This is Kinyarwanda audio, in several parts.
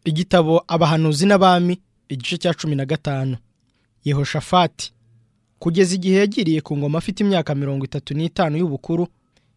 igitabo abahanuzi n'abami igice cya cumi na gatanu yehoshafati kugeza igihe yagiriye ku ngoma afite imyaka mirongo itatu n'itanu y'ubukuru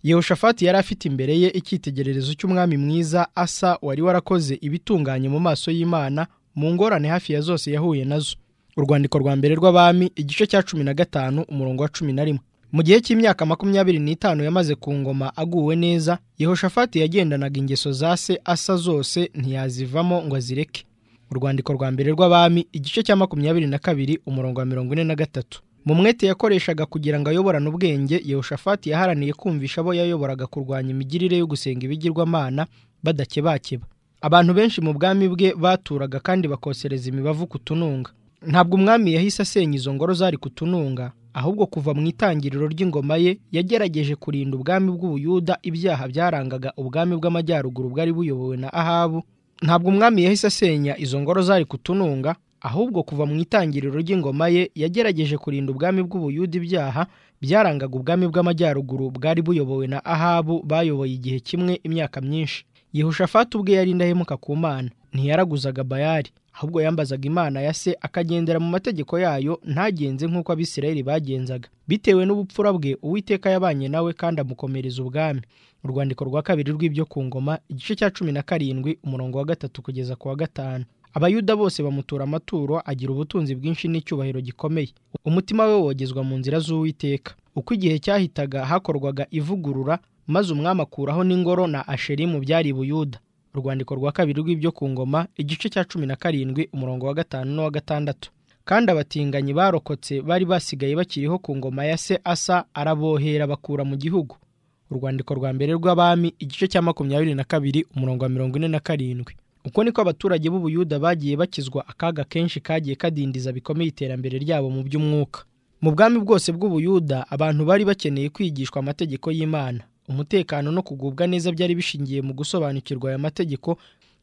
yehoshafati yari afite imbere ye icyitegererezo cy'umwami mwiza asa wari warakoze ibitunganye mu maso y'imana mu ngorane hafi ya zose yahuye nazo urwandiko rwa mbere rw'abami igice cya cumi na gatanu umurongo wa cumi na rimwe mu gihe cy'imyaka makumyabiri n'itanu yamaze ku ngoma aguwe neza yehoshafati yagendanaga ingeso za se asa zose ntiyazivamo ngo azireke urwandiko rwa mbere rw'abami igice cya makumyabiri na kabiri umurongo wa mirongo ine na gatatu mu mwete yakoreshaga kugira ngo ayoborane ubwenge yehoshafati yaharaniye kumvisha abo yayoboraga kurwanya imigirire yo gusenga ibigirwamana badakebakeba abantu benshi mu bwami bwe baturaga kandi bakosereza imibavu ku tununga ntabwo umwami yahise asenya izo ngoro zari ku tununga ahubwo kuva mu itangiriro ry'ingoma ye yagerageje kurinda ubwami bw'ubuyuda ibyaha byarangaga ubwami bw'amajyaruguru bwari buyobowe na ahabu ntabwo umwami yahise asenya izo ngoro zari ku tununga ahubwo kuva mu itangiriro ry'ingoma ye yagerageje kurinda ubwami bw'ubuyuda ibyaha byarangaga ubwami bw'amajyaruguru bwari buyobowe na ahabu bayoboye igihe kimwe imyaka myinshi yehoshafati ubwe yari indahemuka ku mana ntiyaraguzaga bayari ahubwo yambazaga imana ya se akagendera mu mategeko yayo ntagenze nk'uko abisirayeli bagenzaga bitewe n'ubupfura bwe uwiteka yabanye nawe kandi amukomereza ubwami urwandiko rwa kabiri rw'ibyo ku ngoma igice cya cumi na karindwi umurongo wa gatatu kugeza ku wa gatanu abayuda bose bamutura amaturo agira ubutunzi bwinshi n'icyubahiro gikomeye umutima we wogezwa mu nzira z'uwiteka uko igihe cyahitaga hakorwaga ivugurura maze umwami akuraho n'ingoro na asherimu byari buyuda urwandiko rwa kabiri rw'ibyo ku ngoma igice cya cumi na karindwi umurongo wa gatanu n'uwa gatandatu kandi abatinganyi barokotse bari basigaye bakiriho ku ngoma ya se asa arabohera bakura mu gihugu urwandiko rwa mbere rw'abami igice cya makumyabiri na kabiri umurongo wa mirongo ine na karindwi uko niko abaturage b'ubuyuda bagiye bakizwa akaga kenshi kagiye kadindiza bikomeye iterambere ryabo mu by'umwuka mu bwami bwose bw'ubuyuda abantu bari bakeneye kwigishwa amategeko y'imana umutekano no kugubwa neza byari bishingiye mu gusobanukirwa aya mategeko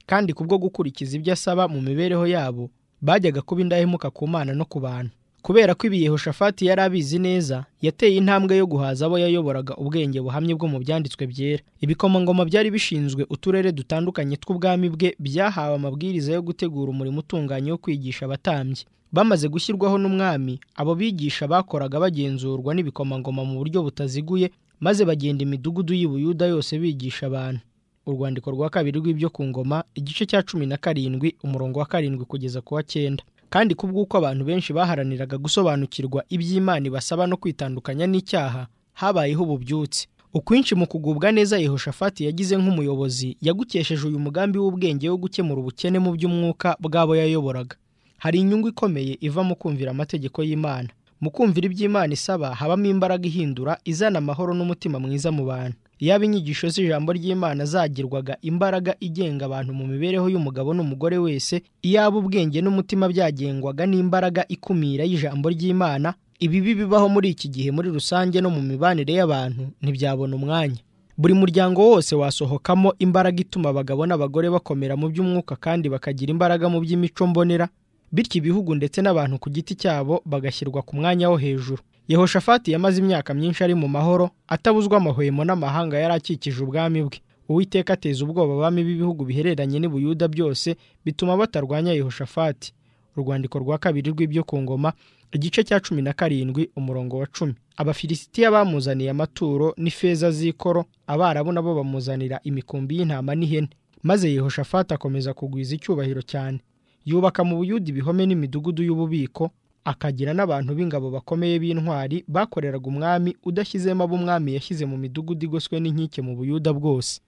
kandi kubwo gukurikiza ibyo asaba mu mibereho yabo bajyaga kuba indahemuka ku mana no ku bantu kubera ko ibi yehoshafati yari abizi neza yateye intambwe yo guhaza abo yayoboraga ubwenge buhamye bwo mu byanditswe byera ibikomangoma byari bishinzwe uturere dutandukanye tw'ubwami bwe byahawe amabwiriza yo gutegura umurimo utunganye wo kwigisha abatambyi bamaze gushyirwaho n'umwami abo bigisha bakoraga bagenzurwa n'ibikomangoma mu buryo butaziguye maze bagenda imidugudu y'ibuyuda yose bigisha abantu urwandiko rwa kabiri rw'ibyo ku ngoma igice cya cumi na karindwi umurongo wa karindwi kugeza ku wa cyenda kandi kubw'uko abantu benshi baharaniraga gusobanukirwa iby'imana ibasaba no kwitandukanya n'icyaha habayeho ububyutse ukwinshi mu kugubwa neza yehoshafati yagize nk'umuyobozi yagukesheje uyu mugambi w'ubwenge wo gukemura ubukene mu by'umwuka bw'abo yayoboraga hari inyungu ikomeye iva mu kumvira amategeko y'imana mu kumvira iby'imana isaba habamo imbaraga ihindura izana amahoro n'umutima mwiza mu bantu yaba inyigisho z'ijambo ry'imana zagirwaga imbaraga igenga abantu mu mibereho y'umugabo n'umugore wese iyaba ubwenge n'umutima byagengwaga n'imbaraga ikumira y'ijambo ry'imana ibibi bibaho muri iki gihe muri rusange no mu mibanire y'abantu ntibyabona umwanya buri muryango wose wasohokamo imbaraga ituma abagabo n'abagore bakomera mu by'umwuka kandi bakagira imbaraga mu by'imico mbonera bityo ibihugu ndetse n'abantu ku giti cyabo bagashyirwa ku mwanya wo hejuru yehoshafati yamaze imyaka myinshi ari mu mahoro atabuzwa amahwemo n'amahanga yari akikije ubwami bwe uwiteka ateza ubwoba abami b'ibihugu bihereranye n'ubuyuda byose bituma batarwanya yehoshafati urwandiko rwa kabiri rw'ibyo ku ngoma igice cya cumi na karindwi umurongo wa cumi abafilisitiya bamuzaniye amaturo n'ifeza z'ikoro abarabu nabo bamuzanira imikumbi y'intama n'ihene maze yehoshafati akomeza kugwiza icyubahiro cyane yubaka mu buyuda ibihome n'imidugudu y'ububiko akagira n'abantu b'ingabo bakomeye b'intwari bakoreraga umwami udashyizemo abo umwami yashyize mu midugudu igoswe n'inkike mu buyuda bwose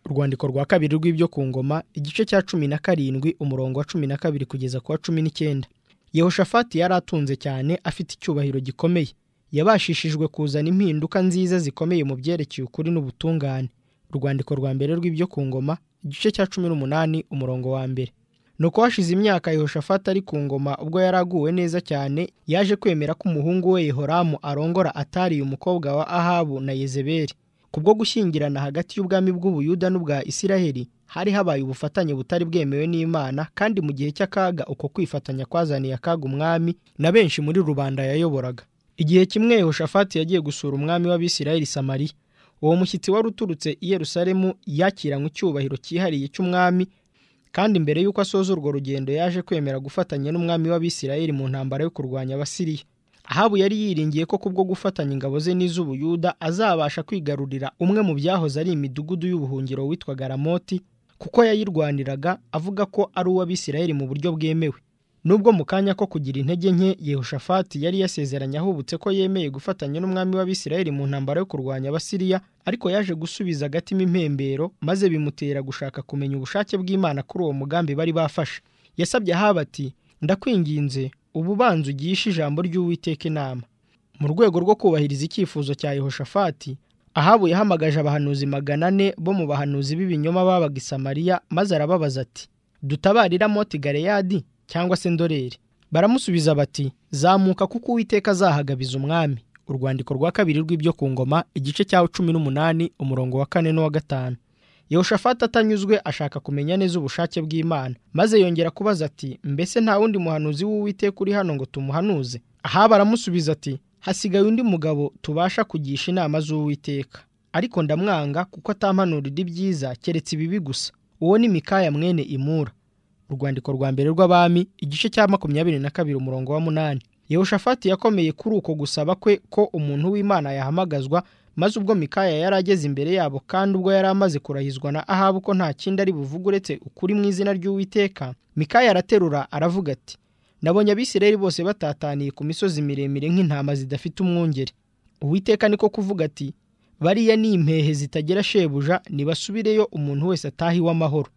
urwandiko rwa kabiri rw'ibyo ku ngoma igice cya cumi na karindwi umurongo wa cumi na kabiri kugeza ku wa cumi n'icyenda yehoshafati yari atunze cyane afite icyubahiro gikomeye yabashishijwe kuzana impinduka nziza zikomeye mu byerekeye ukuri n'ubutungane urwandiko rwa mbere rw'ibyo ku ngoma igice cya cumi n'umunani umurongo wa mbere nuko hashize imyaka yehoshafati ari ku ngoma ubwo yari aguwe neza cyane yaje kwemera ko umuhungu we yehoramu arongora atariye umukobwa wa ahabu na yezeberi kubwo gushyingirana hagati y'ubwami bw'ubuyuda n'ubwa isiraheli hari habaye ubufatanye butari bwemewe n'imana kandi mu gihe cy'akaga uko kwifatanya kwazaniye akaga umwami na benshi muri rubanda yayoboraga igihe kimwe yehoshafati yagiye gusura umwami w'abisiraheli samariya uwo mushyitsi wari uturutse i yerusalemu yakiranywe icyubahiro cyihariye cy'umwami kandi mbere y'uko asoza urwo rugendo yaje kwemera gufatanya n'umwami w'abisirayeli mu ntambara yo kurwanya abasiriya ahabu yari yiringiye ko kubwo gufatanya ingabo ze n'iz'ubuyuda azabasha kwigarurira umwe mu byahoze ari imidugudu y'ubuhungiro witwaga ramoti kuko yayirwaniraga avuga ko ari uw'abisirayeli mu buryo bwemewe nubwo mu kanya ko kugira intege nke yehoshafati yari yasezeranye ahubutse ko yemeye gufatanya n'umwami w'abisirayeli mu ntambara yo kurwanya abasiriya ariko yaje gusubiza agatima impembero maze bimutera gushaka kumenya ubushake bw'imana kuri uwo mugambi bari bafashe yasabye ahaba ati ndakwinginze ubu banza ugishe ijambo ry'uwiteka inama mu rwego rwo kubahiriza icyifuzo cya yehoshafati ahabu yahamagaje abahanuzi magana ane bo mu bahanuzi b'ibinyoma babaga i samariya maze arababaza ati dutabarira moti gareyadi cyangwa se ndoreri baramusubiza bati zamuka kuko uwiteka azahagabiza umwami urwandiko rwa kabiri rw'ibyo ku ngoma igice cya cumi n'umunani umurongo wa kane n'uwa gatanu yehoshafati atanyuzwe ashaka kumenya neza ubushake bw'imana maze yongera kubaza ati mbese nta wundi muhanuzi w'uwiteka uri hano ngo tumuhanuze aha baramusubiza ati hasigaye undi mugabo tubasha kugisha inama z'uwiteka ariko ndamwanga kuko atampanurira ibyiza keretse ibibi gusa uwo ni mikaya mwene imura urwandiko rwa mbere rw'abami igice cya makumyabiri na kabiri umurongo wa munani yehoshafati yakomeye kuri uko gusaba kwe ko umuntu w'imana yahamagazwa maze ubwo mikaya yari ageze imbere yabo kandi ubwo yari amaze kurahizwa na ahabu ko nta kindi ari buvuge uretse ukuri mu izina ry'uwiteka mikaya araterura aravuga ati nabonye abisirayeli bose batataniye ku misozi miremire nk'intama zidafite umwungeri uwiteka niko kuvuga ati bariya ni impehe zitagira shebuja nibasubireyo umuntu wese ataha iwe amahoro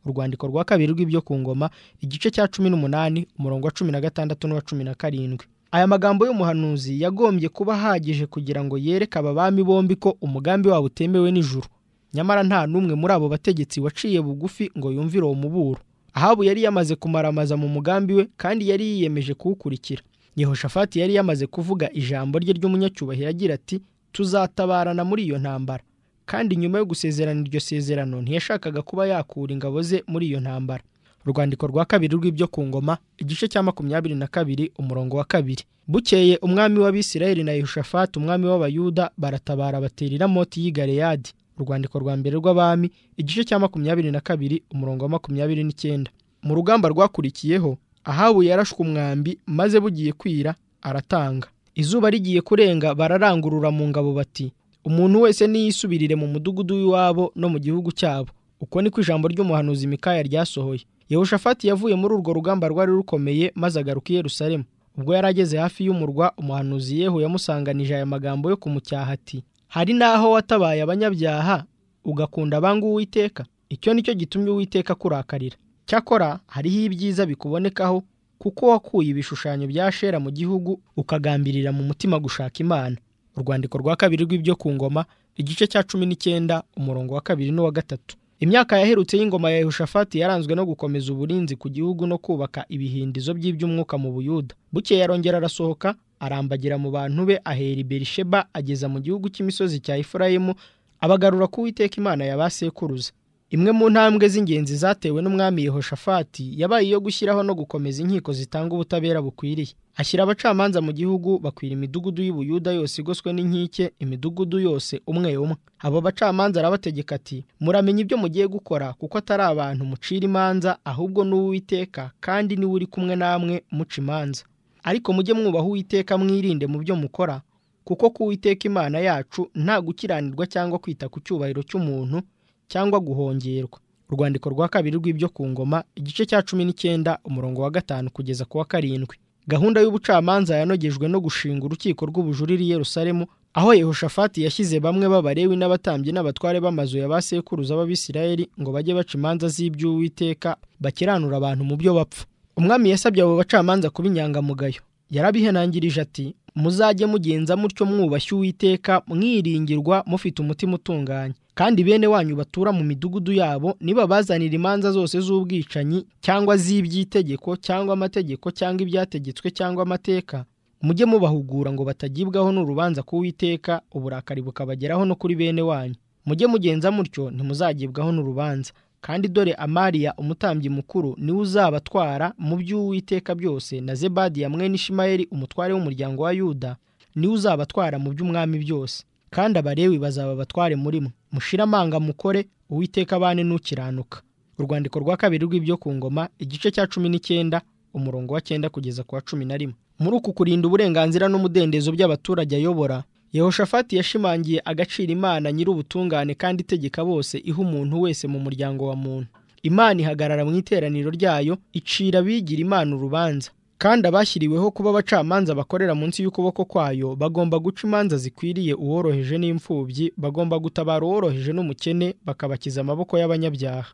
urwandiko rwa kabiri rw'ibyo ku ngoma igice cya cumi n'umunani umurongo wa cumi na gatandatu n'uwa cumi na karindwi aya magambo y'umuhanuzi yagombye kuba ahagije kugira ngo yereke aba bami bombi ko umugambi wabo utemewe n'ijuru nyamara nta n'umwe muri abo bategetsi waciye bugufi ngo yumvire uwo muburo ahabu yari yamaze kumaramaza mu mugambi we kandi yari yiyemeje kuwukurikira yehoshafati yari yamaze kuvuga ijambo rye ry'umunyacyubahiro agira ati tuzatabarana muri iyo ntambara kandi nyuma yo gusezerana iryo sezerano ntiyashakaga kuba yakura ingabo ze muri iyo ntambara urwandiko rwa kabiri rw'ibyo ku ngoma igice cya makumyabiri na kabiri umurongo wa kabiri bukeye umwami w'abisirayeli na yehoshafati umwami w'abayuda baratabara baterera moti y'i galeyadi urwandiko rwa mbere rw'abami igice cya makumyabiri na kabiri umurongo wa makumyabiri n'icyenda mu rugamba rwakurikiyeho ahabu yarashwe umwambi maze bugiye kwira aratanga izuba rigiye kurenga bararangurura mu ngabo bati umuntu wese niyisubirire mu mudugudu w'iwabo no mu gihugu cyabo uko niko ijambo ry'umuhanuzi mikaya ryasohoye yehoshafati yavuye muri urwo rugamba rwari rukomeye maze agaruka i yerusalemu ubwo yari ageze hafi y'umurwa umuhanuzi yehu yamusanganije aya magambo yo kumutyaha ati hari n'aho watabaye abanyabyaha ugakunda abangu uwiteka icyo nicyo gitumye uwiteka akurakarira cyakora hariho ibyiza bikubonekaho kuko wakuye ibishushanyo bya shera mu gihugu ukagambirira mu mutima gushaka imana urwandiko rwa kabiri rw'ibyo ku ngoma igice cya cumi n'icyenda umurongo wa kabiri n'uwa gatatu imyaka yaherutse y'ingoma ya yehoshafati yaranzwe no gukomeza uburinzi ku gihugu no kubaka ibihindizo by'iby'umwuka mu buyuda bukeye yarongera arasohoka arambagira mu bantu be ahera i berisheba ageza mu gihugu cy'imisozi cya efurayimu abagarura ku witeka imana ya ba sekuruza imwe mu ntambwe z'ingenzi zatewe n'umwami yehoshafati yabaye iyo gushyiraho no gukomeza inkiko zitanga ubutabera bukwiriye ashyira abacamanza mu gihugu bakwira imidugudu y'ubuyuda yose igoswe n'inkike imidugudu yose umwe umwe abo bacamanza arabategeka ati muramenya ibyo mugiye gukora kuko atari abantu mucira imanza ahubwo n'uwiteka kandi niwe uri kumwe namwe muca imanza ariko mujye mwubaha uwiteka mwirinde mu byo mukora kuko ku witeka imana yacu nta gukiranirwa cyangwa kwita ku cyubahiro cy'umuntu cyangwa guhongerwa urwandiko rwa kabiri rw'ibyo ku ngoma igice cya cumi n'icyenda umurongo wa gatanu kugeza ku wa karindwi gahunda y'ubucamanza yanogejwe no gushinga urukiko rw'ubujuriri i Yerusalemu aho yehoshafati yashyize bamwe b'abarewi n'abatambyi n'abatware b'amazu ya ba sekuruza b'abisirayeli ngo bajye baca imanza z'iby'uwiteka bakiranura abantu mu byo bapfa umwami yasabye abo bacamanza kuba inyangamugayo yarabihenangirije ati muzajye mugenza mutyo mwubashye uwiteka mwiringirwa mufite umutima utunganye kandi bene wanyu batura mu midugudu yabo nibabazanira imanza zose z'ubwicanyi cyangwa z'iby'itegeko cyangwa amategeko cyangwa ibyategetswe cyangwa amateka mujye mubahugura ngo batagibwaho n'urubanza kuwiteka uburakari bukabageraho no kuri bene wanyu mujye mugenza mutyo ntimuzagibwaho n'urubanza kandi dore amariya umutambyi mukuru niwe uzabatwara mu by'uwiteka byose na zebadiya mwene ishimayeli umutware w'umuryango wa yuda niwe uzabatwara mu by'umwami byose kandi abarewi bazaba batware muri mwe mushire amanga mukore uwiteka abane n'ukiranuka urwandiko rwa kabiri rw'ibyo ku ngoma igice cya cumi n'icyenda umurongo wa cyenda kugeza ku wa cumi na rimwe muri uku kurinda uburenganzira n'umudendezo by'abaturage ayobora yehoshafati yashimangiye agaciro imana nyir'ubutungane kandi itegeka bose iha umuntu wese mu muryango wa muntu imana ihagarara mu iteraniro ryayo icira abigira imana urubanza kandi abashyiriweho kuba abacamanza bakorera munsi y'ukuboko kwayo bagomba guca imanza zikwiriye uworoheje n'imfubyi bagomba gutabara uworoheje n'umukene bakabakiza amaboko y'abanyabyaha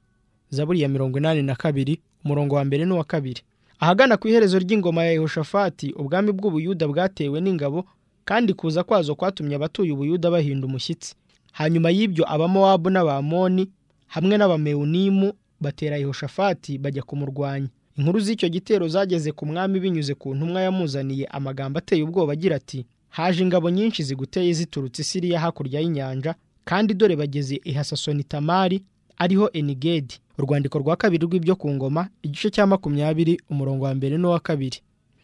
zaburi ya mirongo inani na kabiri umurongo wa mbere n'uwa kabiri ahagana ku iherezo ry'ingoma ya yehoshafati ubwami bw'ubuyuda bwatewe n'ingabo kandi kuza kwazo kwatumye abatuye ubuyuda bahinda umushyitsi hanyuma y'ibyo abamowabu n'abamoni hamwe n'abamewunimu batera yehoshafati bajya kumurwanya inkuru z'icyo gitero zageze ku mwami binyuze ku ntumwa yamuzaniye amagambo ateye ubwoba agira ati haje ingabo nyinshi ziguteye ziturutse isiriya hakurya y'inyanja kandi dore bageze ihasasoni tamari ariho enigedi urwandiko rwa kabiri rw'ibyo ku ngoma igice cya makumyabiri umurongo wa mbere n'uwa kabiri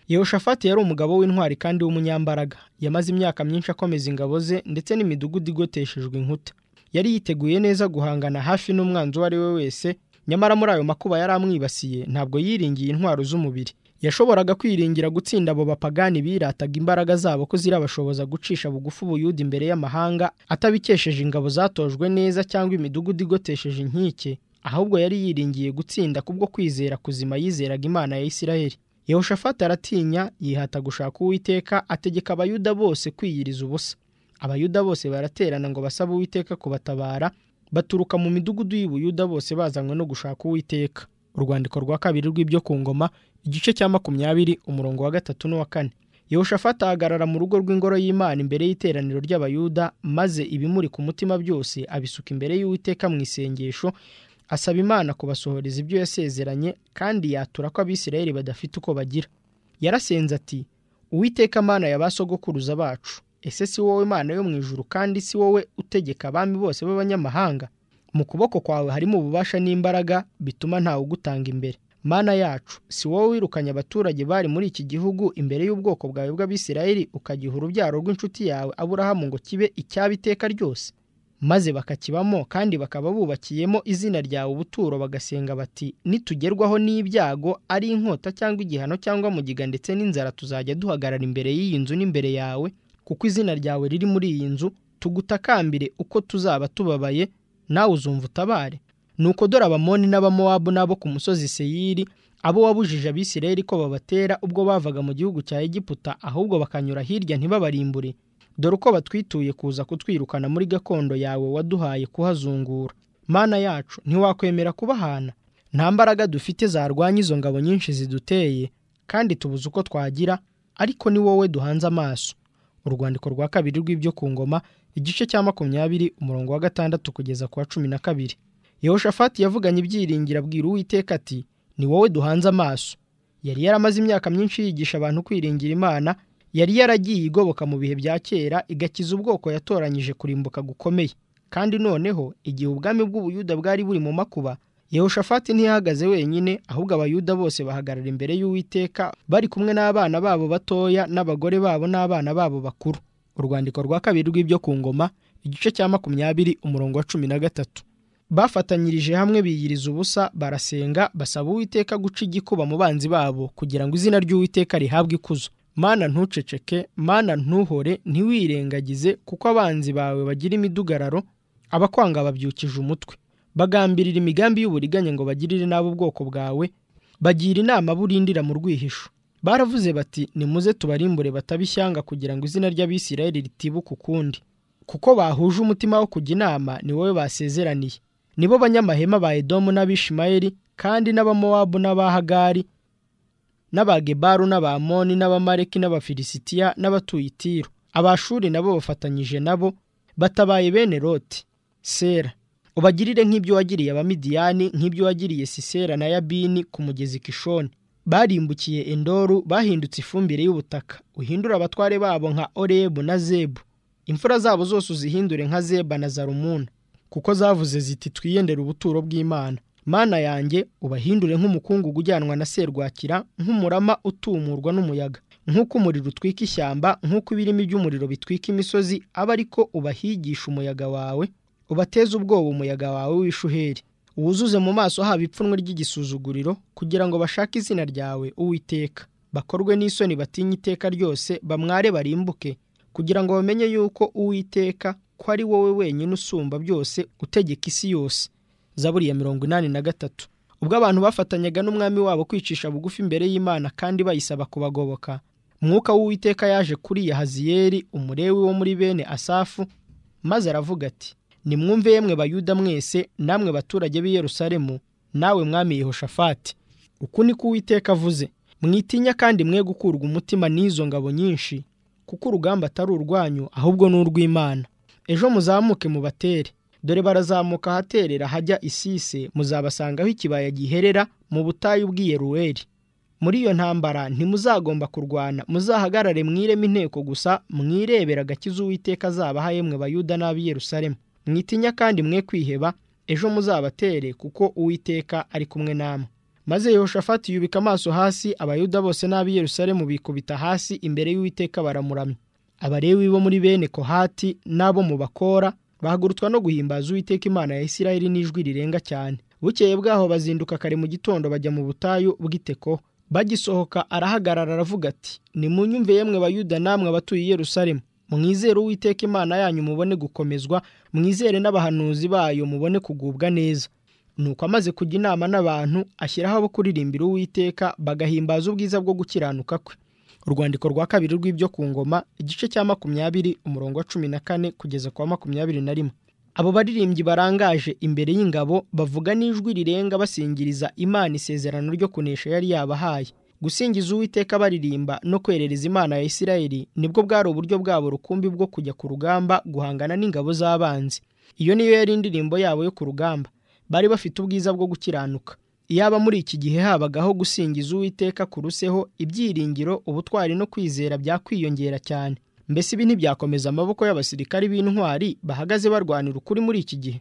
yehoshafati yari umugabo w'intwari kandi w'umunyambaraga yamaze imyaka myinshi akomeza ingabo ze ndetse n'imidugudu igoteshejwe inkuta yari yiteguye neza guhangana hafi n'umwanzi uwo ari we wese nyamara muri ayo makuba yari amwibasiye ntabwo yiringiye intwaro z'umubiri yashoboraga kwiringira gutsinda abo bapagani birataga imbaraga zabo ko zirabashoboza gucisha bugufi ubuyuda imbere y'amahanga atabikesheje ingabo zatojwe neza cyangwa imidugudu igotesheje inkike ahubwo yari yiringiye gutsinda kubwo kwizera kuzima yizeraga imana ya isirayeli yehoshafati aratinya yihata gushaka uwiteka ategeka abayuda bose kwiyiriza ubusa abayuda bose baraterana ngo basabe uwiteka kubatabara baturuka mu midugudu y'ubuyuda bose bazanywe no gushaka uwiteka urwandiko rwa kabiri rw'ibyo ku ngoma igice cya makumyabiri umurongo wa gatatu n'uwa kane yehoshafati ahagarara mu rugo rw'ingoro y'imana imbere y'iteraniro ry'abayuda maze ibimuri ku mutima byose abisuka imbere y'uwiteka mu isengesho asaba imana kubasohoreza ibyo yasezeranye kandi yatura ko abisirayeli badafite uko bagira yarasenze ati uwiteka mana ya ba sogokuruza bacu ese si wowe mana yo mu ijuru kandi si wowe utegeka abami bose b'abanyamahanga mu kuboko kwawe harimo ububasha n'imbaraga bituma ntawe ugutanga imbere mana yacu si wowe wirukanye abaturage bari muri iki gihugu imbere y'ubwoko bwawe bw'abisirayeli ukagiha urubyaro rw'inshuti yawe aburahamu ngo kibe icyaba iteka ryose maze bakakibamo kandi bakaba bubakiyemo izina ryawe ubuturo bagasenga bati nitugerwaho n'ibyago ari inkota cyangwa igihano cyangwa mugiga ndetse n'inzara tuzajya duhagarara imbere y'iyi nzu n'imbere yawe kuko izina ryawe riri muri iyi nzu tugutakambire uko tuzaba tubabaye nawe uzumva utabare nuko dore abamoni n'abamowabu n'abo ku musozi seyiri abo wabujije abisirayeli ko babatera ubwo bavaga mu gihugu cya egiputa ahubwo bakanyura hirya ntibabarimbure dore uko batwituye kuza kutwirukana muri gakondo yawe waduhaye kuhazungura mana yacu ntiwakwemera kubahana nta mbaraga dufite zarwanya izo ngabo nyinshi ziduteye kandi tubuze uko twagira ariko ni wowe duhanze amaso urwandiko rwa kabiri rw'ibyo ku ngoma igice cya makumyabiri umurongo wa gatandatu kugeza ku wa cumi na kabiri yehoshafati yavuganye ibyiringira abwira uwiteka ati ni wowe duhanze amaso yari yaramaze imyaka myinshi yigisha abantu kwiringira imana yari yaragiye igoboka mu bihe bya kera igakiza ubwoko yatoranyije kurimbuka gukomeye kandi noneho igihe ubwami bw'ubuyuda bwari buri mu makuba yehoshafati ntiyahagaze wenyine ahubwo abayuda bose bahagarara imbere y'uwiteka bari kumwe n'abana babo batoya n'abagore babo n'abana babo bakuru urwandiko rwa kabiri rw'ibyo ku ngoma igice cya makumyabiri umurongo wa cumi na gatatu bafatanyirije hamwe biyiriza ubusa barasenga basaba uwiteka guca igikuba mu banzi babo kugira ngo izina ry'uwiteka rihabwe ikuzo mana ntuceceke mana ntuhore ntiwirengagize kuko abanzi bawe bagira imidugararo abakwanga babyukije umutwe bagambirira imigambi y'uburiganya ngo bagirire nabi ubwoko bwawe bagira inama burindira mu rwihisho baravuze bati nimuze tubarimbure batabishyanga kugira ngo izina ry'abisirayeli ritibuka ukundi kuko bahuje umutima wo kujya inama ni wowe basezeraniye nibo banyamahema ba edomu n'abishimayeli kandi n'abamowabu n'abahagari n'abagebaru n'abamoni n'abamareki n'abafilisitiya n'abatuye itiro abashuri nabo bafatanyije nabo batabaye bene roti sera ubagirire nk'ibyo wagiriye abamidiyani nk'ibyo wagiriye sisera na yabini ku mugezi kishoni barimbukiye endoru bahindutse ifumbire y'ubutaka uhindura abatware babo nka orebu na zebu imfura zabo zose uzihindure nka zeba na zarumuna kuko zavuze ziti twiyendere ubuturo bw'imana mana yanjye ubahindure nk'umukungugu ujyanwa na serwakira nk'umurama utumurwa n'umuyaga nk'uko umuriro utwika ishyamba nk'uko ibirimi by'umuriro bitwika imisozi abe ariko ubahigisha umuyaga wawe ubateze ubwoba umuyaga wawe w'ishuheri wuzuze mu maso haba ipfunwe ry'igisuzuguriro kugira ngo bashake izina ryawe uwiteka bakorwe n'isoni batinye iteka ryose bamware barimbuke kugira ngo bamenye yuko uwiteka ko ari wowe wenyine usumba byose utegeka isi yose zaburi ya mirongo inani na gatatu ubwo abantu bafatanyaga n'umwami wabo kwicisha bugufi imbere y'imana kandi bayisaba kubagoboka mwuka w'uwiteka yaje kuri Haziyeri umurewi wo muri bene asafu maze aravuga ati nimwumve yemwe bayuda mwese namwe baturage b'i Yerusalemu nawe mwami Yehoshafati uku ni ko uwiteka avuze mwitinya kandi mwe gukurwa umutima n'izo ngabo nyinshi kuko urugamba atari urwanyu ahubwo ni urw'imana ejo muzamuke mubatere dore barazamuka ahaterera hajya isise muzabasangaho ikibaya giherera mu butayu bw'iyeruweri muri iyo ntambara ntimuzagomba kurwana muzahagarare mwireme inteko gusa mwirebera agakiza uwiteka azabaha yemwe bayuda n'ab'i Yerusalemu mwitinya kandi mwe kwiheba ejo muzabatere kuko uwiteka ari kumwe namwe maze Yehoshafati yubika amaso hasi abayuda bose n'ab'i Yerusalemu bikubita hasi imbere y'uwiteka baramuramya abarewi bo muri bene kohati n'abo mu bakora bahagurutswa no guhimbaza uwiteka imana ya isirayeli n'ijwi rirenga cyane bukeye bwaho bazinduka kare mu gitondo bajya mu butayu bw'iteko bagisohoka arahagarara aravuga ati nimunyumve yemwe bayuda namwe abatuye i Yerusalemu mwizere uwiteka imana yanyu mubone gukomezwa mwizere n'abahanuzi bayo mubone kugubwa neza nuko amaze kujya inama n'abantu ashyiraho abo kuririmbira uwiteka bagahimbaza ubwiza bwo gukiranuka kwe urwandiko rwa kabiri rw'ibyo ku ngoma igice cya makumyabiri umurongo wa cumi na kane kugeza ku wa makumyabiri na rimwe abo baririmbyi barangaje imbere y'ingabo bavuga n'ijwi rirenga basingiriza imana isezerano ryo kunesha yari yabahaye gusingiza uwiteka baririmba no kwerereza imana ya isirayeli nibwo bwari uburyo bwabo rukumbi bwo kujya ku rugamba guhangana n'ingabo z'abanzi iyo niyo yari indirimbo yabo yo ku rugamba bari bafite ubwiza bwo gukiranuka iyaba muri iki gihe habagaho gusingiza uwiteka kuruseho ibyiringiro ubutwari no kwizera byakwiyongera cyane mbese ibi ntibyakomeza amaboko y'abasirikari b'intwari bahagaze barwanira ukuri muri iki gihe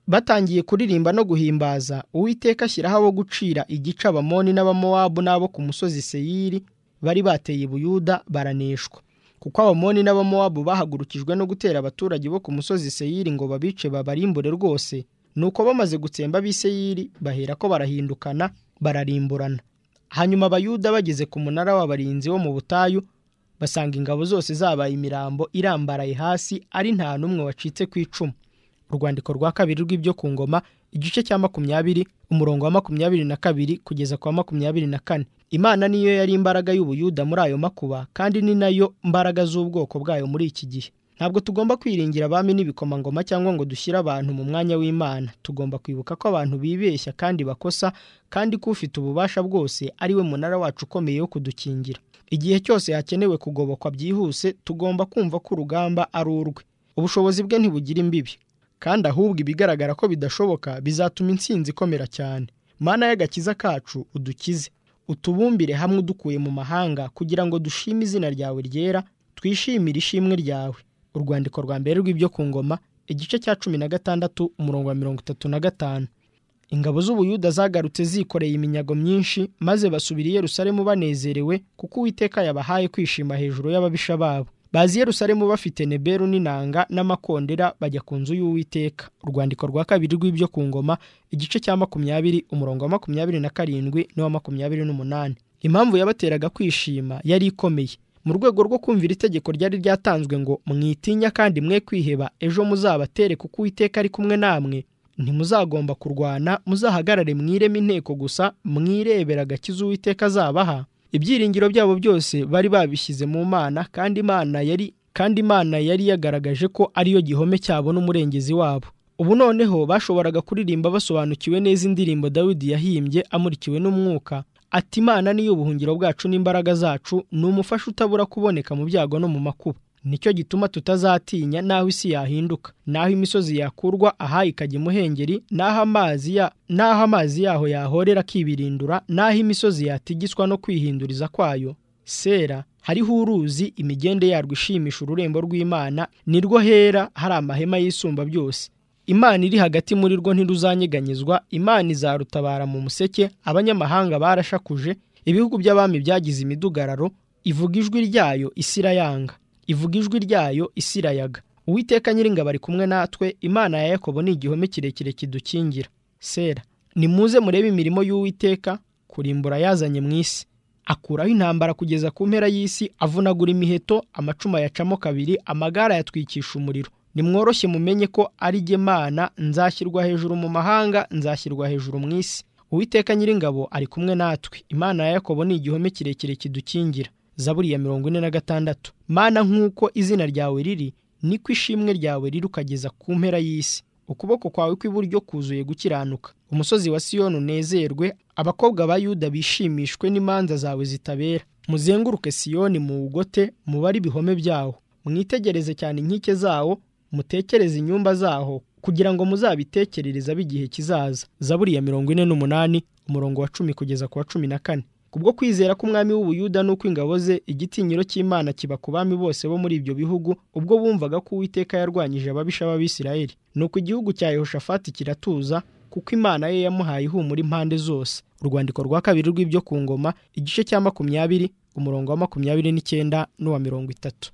batangiye kuririmba no guhimbaza uwiteka ashyiraho abo gucira igice abamoni n'abamowabu n'abo ku musozi seyiri bari bateye buyuda baraneshwa kuko abamoni n'abamowabu bahagurukijwe no gutera abaturage bo ku musozi seyiri ngo babice babarimbure rwose nuko bamaze gutsemba ab'iseyiri bahera ko barahindukana bararimburana hanyuma abayuda bageze ku munara w'abarinzi wo mu butayu basanga ingabo zose zabaye imirambo irambaraye hasi ari nta n'umwe wacitse ku icumu urwandiko rwa kabiri rw'ibyo ku ngoma igice cya makumyabiri umurongo wa makumyabiri na kabiri kugeza ku wa makumyabiri na kane imana niyo yari imbaraga y'ubuyuda muri ayo makuba kandi ni nayo mbaraga z'ubwoko bwayo muri iki gihe ntabwo tugomba kwiringira abami n'ibikomangoma cyangwa ngo dushyire abantu mu mwanya w'imana tugomba kwibuka ko abantu bibeshya kandi bakosa kandi ko ufite ububasha bwose ari we munara wacu ukomeye wo kudukingira igihe cyose hakenewe kugobokwa byihuse tugomba kumva ko urugamba ari urwe ubushobozi bwe ntibugira imbibi kandi ahubwo ibigaragara ko bidashoboka bizatuma insinzi ikomera cyane mana y'agakiza kacu udukize utubumbire hamwe udukuye mu mahanga kugira ngo dushime izina ryawe ryera twishimire ishimwe ryawe urwandiko rwa mbere rw'ibyo ku ngoma igice cya cumi na gatandatu umurongo wa mirongo itatu na gatanu ingabo z'ubuyuda zagarutse zikoreye iminyago myinshi maze basubira i Yerusalemu banezerewe kuko uwiteka yabahaye kwishima hejuru y'ababisha babo bazi Yerusalemu bafite neberu n'inanga n'amakondera bajya ku nzu y'uwiteka urwandiko rwa kabiri rw'ibyo ku ngoma igice cya makumyabiri umurongo wa makumyabiri na karindwi n'uwa makumyabiri n'umunani impamvu yabateraga kwishima yari ikomeye mu rwego rwo kumvira itegeko ryari ryatanzwe ngo mwitinya kandi mwe kwiheba ejo muzabatere kuko uwiteka ari kumwe namwe ntimuzagomba kurwana muzahagarare mwireme inteko gusa mwirebera agakiza uwiteka azabaha ibyiringiro byabo byose bari babishyize mu mana kandi imana yari kandi imana yari yagaragaje ko ariyo gihome cyabo n'umurengezi wabo ubu noneho bashoboraga kuririmba basobanukiwe neza indirimbo dawidi yahimbye amurikiwe n'umwuka ati imana niyo ubuhungiro bwacu n'imbaraga zacu ni umufasha utabura kuboneka mu byago no mu makuba nicyo gituma tutazatinya n'aho isi yahinduka n'aho imisozi yakurwa aha ikajya imuhengeri n'aho amazi ya n'aho amazi yaho yahorera akibirindura n'aho imisozi yatigiswa no kwihinduriza kwayo sera hariho uruzi imigende yarwo ishimisha ururembo rw'imana nirwo hera hari amahema y'isumba byose imana iri hagati muri rwo ntiruzanyeganyezwa imana izarutabara mu museke abanyamahanga barashakuje ibihugu by'abami byagize imidugararo ivuga ijwi ryayo isirayanga ivuga ijwi ryayo isirayaga uwiteka nyiringabo ari kumwe natwe imana ya yakobo ni igihome kirekire kidukingira sera nimuze murebe imirimo y'uwiteka kurimbura yazanye mu isi akuraho intambara kugeza ku mpera y'isi avunagura imiheto amacuma yacamo kabiri amagare ayatwikisha umuriro nimworoshye mumenye ko ari jye mana nzashyirwa hejuru mu mahanga nzashyirwa hejuru mu isi uwiteka nyiringabo ari kumwe natwe imana ya yakobo ni igihome kirekire kidukingira zaburi ya mirongo ine na gatandatu mana nk'uko izina ryawe riri niko ishimwe ryawe riri ukageza ku mpera y'isi ukuboko kwawe kw'iburyo kuzuye gukiranuka umusozi wa siyoni unezerwe abakobwa ba yuda bishimishwe n'imanza zawe zitabera muzenguruke siyoni muwugote mubare ibihome byawo mwitegereze cyane inkike zawo mutekereze inyumba zaho kugira ngo muzabitekerereza b'igihe kizaza zaburi ya mirongo ine n'umunani umurongo wa cumi kugeza ku wa cumi na kane kubwo kwizera k'umwami w'ubuyuda n'uko ingabo ze igitinyiro cy'imana kiba ku bami bose bo muri ibyo bihugu ubwo bumvaga ko uwiteka yarwanyije ababisha b'abisirayeli nuko igihugu cya yehoshafati kiratuza kuko imana ye yamuhaye ihumura impande zose urwandiko rwa kabiri rw'ibyo ku ngoma igice cya makumyabiri umurongo wa makumyabiri n'icyenda n'uwa mirongo itatu